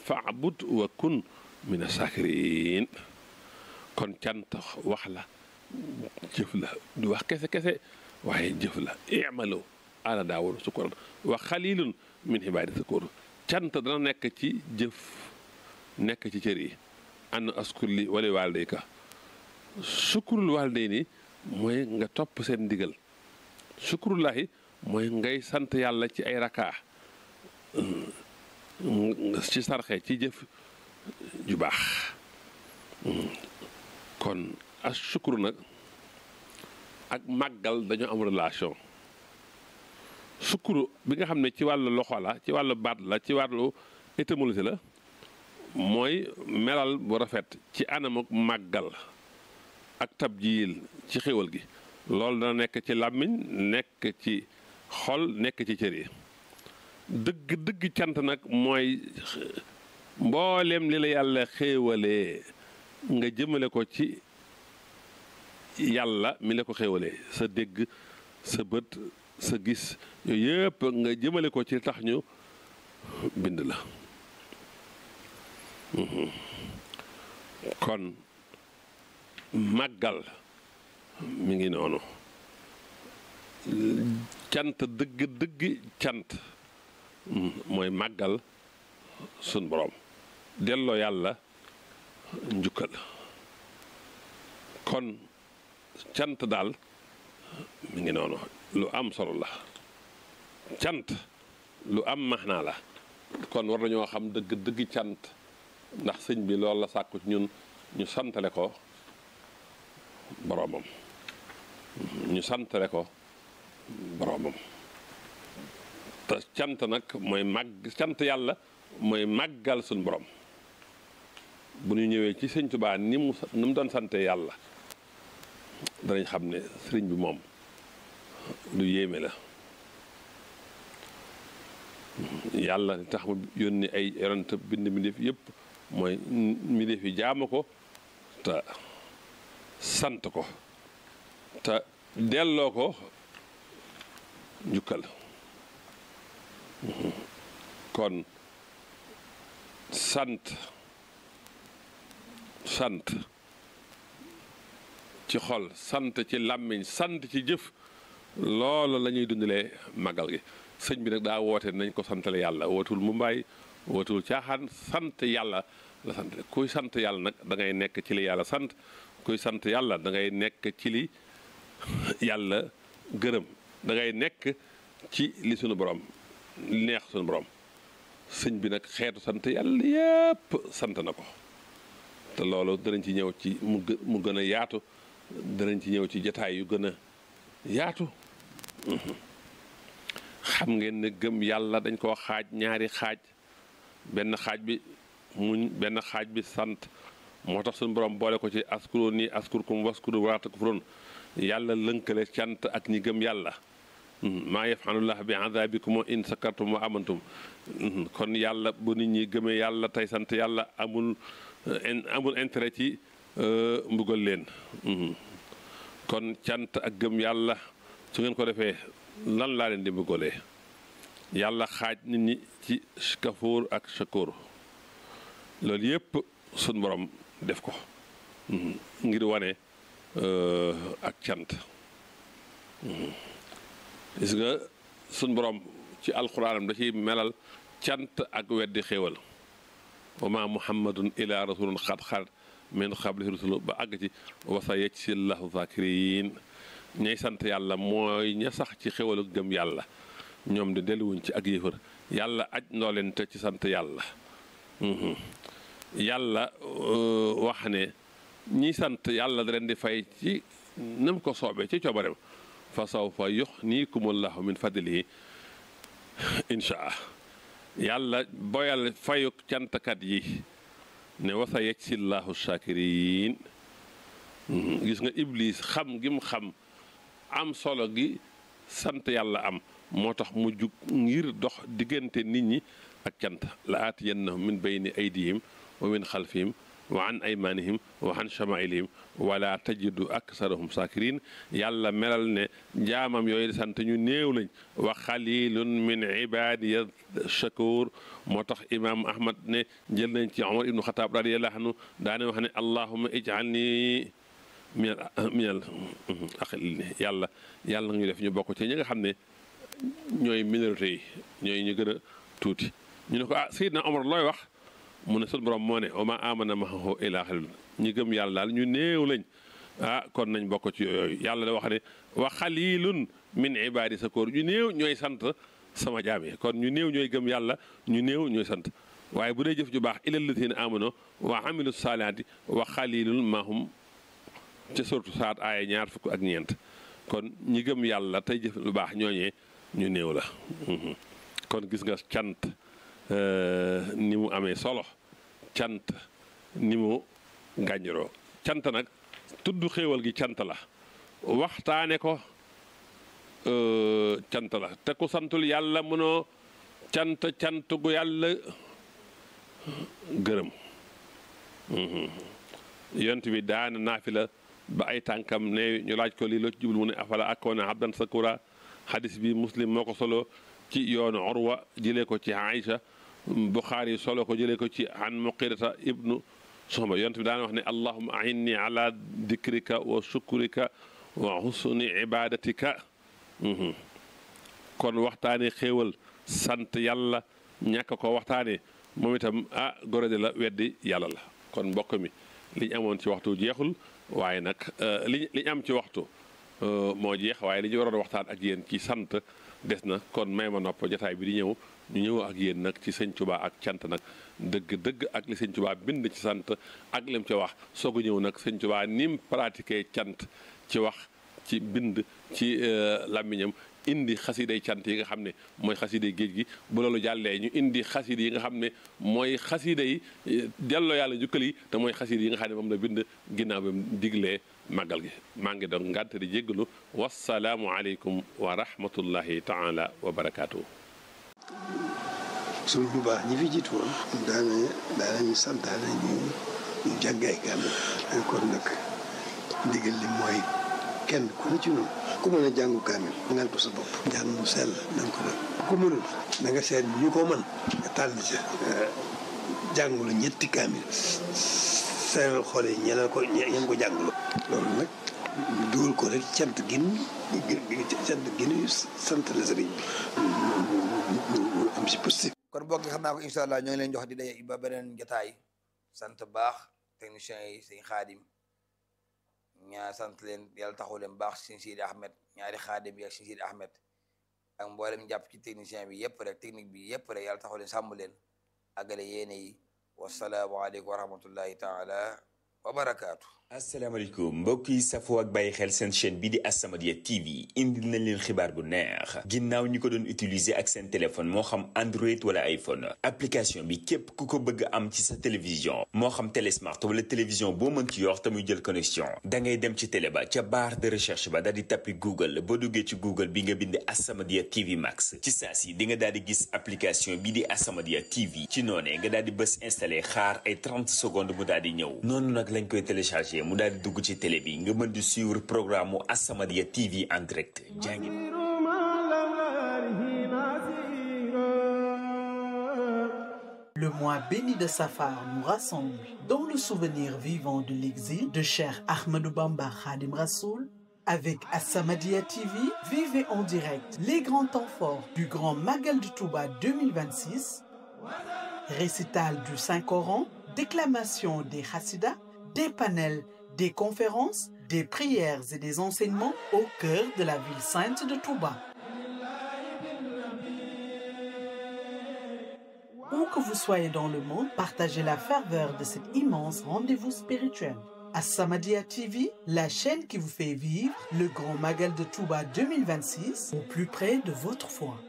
faabud wa kun min asakirin kon cant wax la jëf la du wax kese kese waaye jëf la imalu ala daawuda sukuran wa xalilun min ibaadi sakur cant dana nekk ci jëf nekk ci cër yi an askur li wala waalidayka sukurul waalidayni mooy nga topp seen ndigal sukurullahi mooy ngay sant yàlla ci ay rakaa ci sarxe ci jëf ju baax kon as sukuru nag ak màggal dañoo am relation sukuru bi nga xam ne ci wàllu loxo la ci wàllu baat la ci wàllu étymologie la mooy melal bu rafet ci anamuk màggal ak tabjiil ci xéwal gi loolu dana nekk ci làmmiñ nekk ci xol nekk ci cër yi dëgg dëgg cant nag mooy mboolem li la yàlla xéewalee nga jëmale ko ci yàlla mi la ko xéewalee sa dégg sa bët sa gis yooyu yëpp nga jëmale ko ci tax ñu bind la kon màggal mi ngi noonu cant dëgg dëgg cant mooy màggal sun borom delloo yàlla njukkal kon cant daal mi ngi noonu lu am solo la cant lu am maxnaa la kon war nañoo xam dëgg dëgg cant ndax sëñ bi loolu la sàkku ci ñun ñu santale ko boroomam ñu santale ko boroomam te cant nag mooy màgg cant yàlla mooy màggal suñ borom bu ñu ñëwee ci sëñ Tuubaa ni mu ni mu doon sante yàlla danañ xam ne sëriñ bi moom lu yéeme la yàlla li tax mu yónni ay yonent bind mbindéef yëpp mooy mbindéef yi jaamu ko te sant ko te delloo ko njukkal kon sant sant ci xol sant ci làmmiñ sant ci jëf loolu la ñuy dundalee magal gi sëñ bi nag daa woote nañ ko santale yàlla wootul mu mbaay wootul caaxaan sant yàlla la sant kuy sant yàlla nag da ngay nekk ci li yàlla sant kuy sant yàlla da ngay nekk ci li yàlla gërëm da ngay nekk ci li sunu borom li neex sunu borom sëñ bi nag xeetu sant yàlla yépp sant na ko te loolu danañ ci ñëw ci mu mu gën a yaatu danañ ci ñëw ci jataay yu gën a yaatu xam ngeen ne gëm yàlla dañ koo xaaj ñaari xaaj benn xaaj bi muñ benn xaaj bi sant moo tax suñu borom boole ko ci askuro nii askurkum waskuru wala takfurun yàlla lënkale cant ak ñi gëm yàlla maa yafalullah bi azabikum in sakartum wa amantum kon yàlla bu nit ñi gëmee yàlla tey sant yàlla amul amul intérêt ci mbugal leen kon cant ak gëm yàlla su ngeen ko defee lan laa leen di mbugalee yàlla xaaj nit ñi ci kafoor ak shakoor loolu yépp suñ borom def ko ngir wane ak cant gis nga suñ borom ci alxuraanam da ciy melal cant ak weddi xéewal wa ma muhammadun ila rasulun xat xat min xablihi rusulu ba àgg ci wasa yecc si llahu zakirin ñay sant yàlla mooy ña sax ci xéwalu gëm yàlla ñoom de delluwuñ ci ak yëfër yàlla aj ndoo leen te ci sant yàlla yàlla wax ne ñi sant yàlla da leen di fay ci nam ko soobee ci coobareem fa sawfa yuxnikumullahu min fadlihi inchaa yàlla boyal fayu cantkat yi ne wasa yecc si llahu shakirin gis nga iblis xam gi mu xam am solo gi sant yàlla am moo tax mu jug ngir dox diggante nit ñi ak cant la aatiyannahum min bayni aydihim wa min xalfihim wa an aymanihim wa an chamailihim wala tajidu aksarahum sakirin yàlla melal ne jaamam yooyu di sant ñu néew lañ wa xalilun min ibadiya shakur moo tax imam ahmad ne jël nañ ci omar ibnu xataab radiallahu anhu daane wax ne allahuma ij'alni minal minal aqil yàlla yàlla nga ñu def ñu bokk ci ñi nga xam ne ñooy minorité yi ñooy ñu gën a tuuti ñu ne ko ah Seydina Omar looy wax mu ne sunu borom moo ne wa ma amana maahu illaa qaliil ñi gëm yàlla daal ñu néew lañ ah kon nañ bokk ci yooyu yàlla da wax ne wa xalilun min ibaadi sakoor ñu néew ñooy sant sama jaam yi kon ñu néew ñooy gëm yàlla ñu néew ñooy sant waaye bu dee jëf ju baax illal lazina amano wa amilu saalihaati wa xalilun mahum ca surtu saat aaya ñaar fukk ak ñeent kon ñi gëm yàlla tey jëf lu baax ñooñee ñu néew la kon gis nga cant ni mu amee solo cant ni mu gàññiroo cant nag tudd xéewal gi cant la waxtaane ko cant la te ku santul yàlla mënoo cant cant gu yàlla gërëm yont bi daana naafila ba ay tànkam ne ñu laaj ko lii loo ci jublu mu ne afala akoona abdan sakura xadis bi muslim moo ko solo ci yoonu Urwa jëlee ko ci Aïcha Buxaari solo ko jëlee ko ci an Muqirata ibnu Soxba yonent bi daan wax ne allahuma ainni ala dikrika wa shukrika wa husni ibadatika kon waxtaane xéewal sant yàlla ñàkk ko waxtaane moom itam ah gorode la weddi yàlla la kon mbokk mi liñ amoon ci waxtu jeexul waaye nag liñ liñ am ci waxtu moo jeex waaye li ñu waroon waxtaan ak yéen ci sant des na kon may ma nopp jotaay bi di ñëw ñu ñëw ak yéen nag ci sëñ Tuubaa ak cant nag dëgg dëgg ak li sëñ Tuubaa bind ci sant ak lim ci wax soog a ñëw nag sëñ Tuubaa ni mu pratiqué cant ci wax ci bind ci làmmiñam indi xasiday cant yi nga xam ne mooy xasiday géej gi bu loolu jàllee ñu indi xasida yi nga xam ne mooy xasida yi delloo yàlla njukkal yi te mooy xasida yi nga xam ne moom la bind ginnaaw bi mu diglee màggal gi maa ngi doon ngànte di jéggalu wasalaamu aleykum wa rahmatullahi taala wa barakaatu. suñ bu baax ñi fi jiitu woon daana daanañu santaane ñu ñu jàngay kaamil kon nag ndigal li mooy kenn ku ne ci noonu ku mën a jàngu kaamil ngal ko sa bopp njàng mu sell na nga ko def ku mënul na nga seet ñu ko mën nga tànn ca jàngulu ñetti kaamil seeral xool yi ñeneen ko ñeen ko jàngulu loolu nag ñu dugal ko rek cant gin cant ginu sant la sëriñ bi ñu am si positif kon bokk xam naa ko incha allah ñoo ngi leen jox di daje ba beneen jotaay sant baax techniciens yi sëñ xaadim ñaa sant leen yàlla taxu leen baax sëñ Sidi Ahmed ñaari xaadim yi ak sëñ Sidi Ahmed ak mboolem jàpp ci technicien bi yëpp rek technique bi yëpp rek yàlla taxu leen sàmm leen àggale yéene yi wasalaamualeykum wa rahmatullahi taala wa barakaatu. asalaamaaleykum mbokk yi safoo ak bàyyi xel seen chaîne bi di As-Samadiyya TV indil nañ leen xibaar bu neex ginnaaw ñi ko doon utiliser ak seen téléphone moo xam Android wala iPhone application bi képp ku ko bëgg am ci sa télévision moo xam télé smart wala télévision boo mën ci yor te muy jël connexion da ngay dem ci télé ba ca barre de recherche ba daal di tappi Google boo duggee ci Google bi nga bind As-Samadiyya TV Max ci saa si di nga daal di gis application bi di As-Samadiyya TV ci noonee nga daal di bës installé xaar ay 30 secondes mu daal di ñëw noonu nag lañ koy téléchargé mu daal di dugg ci télé bi nga mën di suivre programme mu As-Samadiyya TV en direct jàngi Le mois béni de Safar nous rassemble dans le souvenir vivant de l'exil de Cheikh Ahmadou Bamba Khadim Rassoul avec As-Samadiyya TV, vivez en direct les grands temps forts du Grand Magal du Touba 2026, récital du Saint-Coran, déclamation des Hassidas, des panels, des conférences, des prières et des enseignements au cœur de la ville sainte de Touba. Où que vous soyez dans le monde, partagez la ferveur de cet immense rendez-vous spirituel. As-Samadiyya TV, la chaîne qui vous fait vivre le Grand Magal de Touba 2026 au plus près de votre foi.